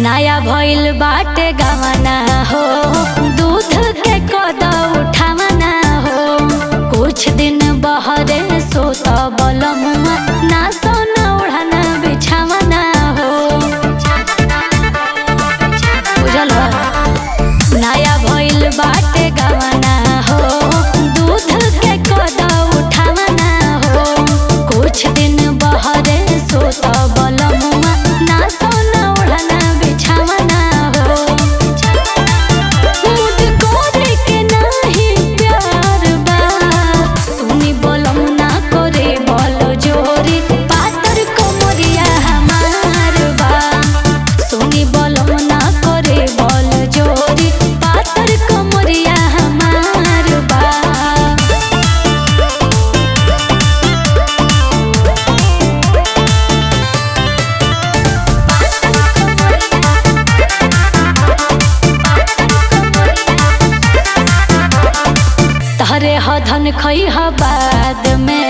नया भइल बाटे गवना हो दूध के कद उठावना हो कुछ दिन बहरे सोत बलमुआ ना सोना ओढ़ना बिछावना हो बुझल बा? नया भइल बाटे गवना हो दूध के कद उठावना हो कुछ दिन बहरे सोत बलमुआ ना सोना ओढ़ना बिछावना हो मुद कोरे के नाही प्यार बा सुनी बोलम ना करे बोल जोरी पातर कोमरिया हमार बा सुनी बोलम ना करे बोल जोरी पातर कोमरिया हमार बा तहरे हधन खई ह बाद में